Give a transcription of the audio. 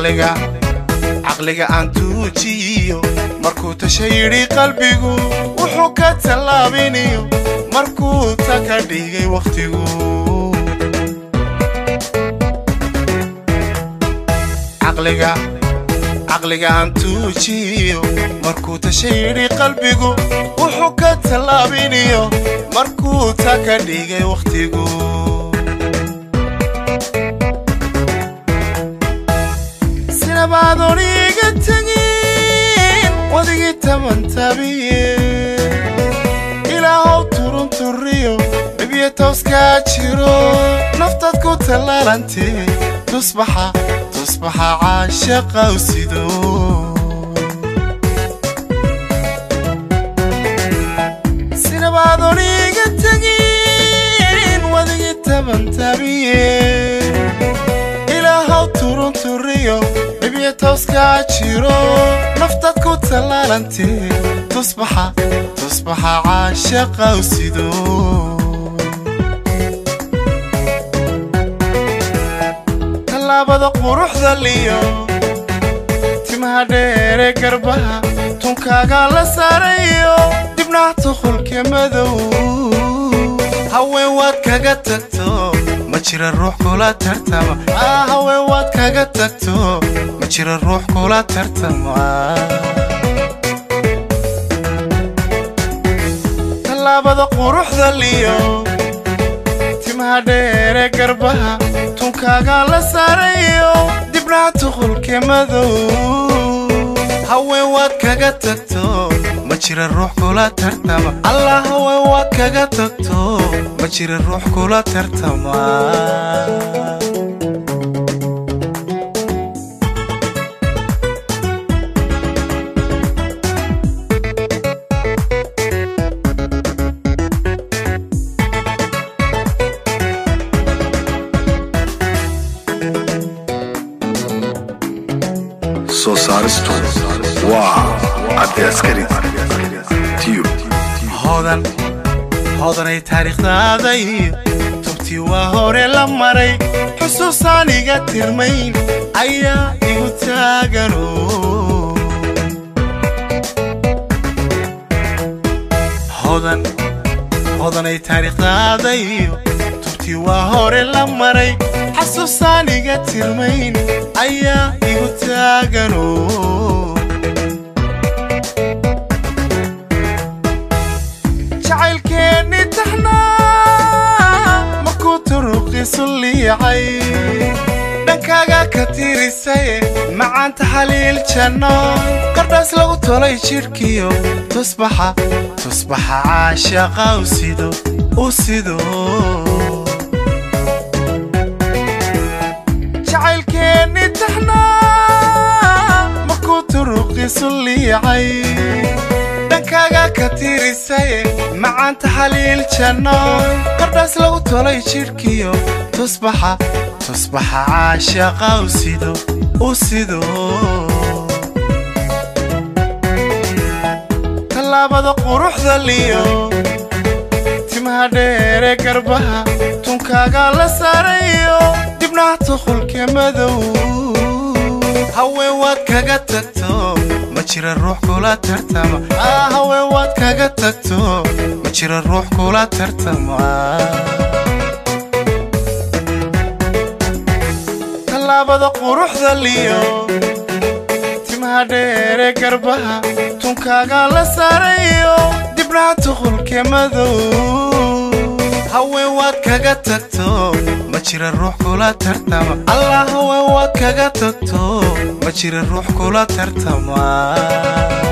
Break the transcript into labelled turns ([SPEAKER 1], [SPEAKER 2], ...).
[SPEAKER 1] caqliga caqliga aan tuujiyo markuu tasha yidhi qalbigu wuxuu ka tallaabinayo markuu ta ka dhigay wakhtigu caqliga caqliga aan tuujiyo markuu tasha yidhi qalbigu wuxuu ka tallaabinayo markuu ta ka dhigay wakhtigu sinabaadoon iga tegin wadigii tabantabiye ilaahow turunturiyo dhibyo tooskaa jiro naftaad ku tallaalantee tusbaxa tusbaxa caashaqaw sido sinabaadoon iga tegin wadigii tabantabiye ilaahow turunturiyo dhibyo tooskaa jiro naftaad ku tallaalantee tusbaxa tusbaxa caashaqaw sido tallaabada quruxda liyo timaha dheere garbaha tunkaaga la saarayo dibnaha tuqulka madow haween waad kaga tagto ma jira ruux kula tartama ah haween waad kaga tagto ma jira ruux kula tartama tallaabada quruxda liyo timaha dheere garbaha tunkaaga la saarayo dibnaha tuqulka madow haween waad kaga tagto ma jira ruux kula tartama allah haween waad kaga tagto ma jira ruux kula tartama
[SPEAKER 2] soo saaristu waa cabdi askari tiyo
[SPEAKER 1] hodan hodanay taariikhdaaday tubtii waa hore la maray xusuusaan iga tirmayn ayaa igu taagano hodan hodanay taariikhdaaday tubtii waa hore la maray xasuusaan iga tirmayn ayaa igu taagano jacaylkeenni taxnaa markuu turuqiisu liicay dhankaaga ka tirisaye macaanta xaliil janno qardhaas lagu tolay jidhkiyo tusbaxa tusbaxa caashaqa u sido u sido jacaylkeenni taxnaa markuu turuqiisu liicay dhankaaga ka tirisaye macaanta xaliil janno qardhaas lagu tolay jidhkiyo tusbaxa tusbaxa caashaqa u sido u sido tallaabada quruxda liyo timaha dheere garbaha tunkaaga la saarayo dibnaha tuqulka madow haween waad kaga tagto ma jira ruux kula tartama ah haween waad kaga tagto ma jira ruux kula tartama tallaabada quruxda liyo timaha dheere garbaha tunkaaga la saarayo dibnaha tuqulka madow haween waad kaga tagto ma jira ruux kula tartama allah haween waad kaga tagto ma jira ruux kula tartama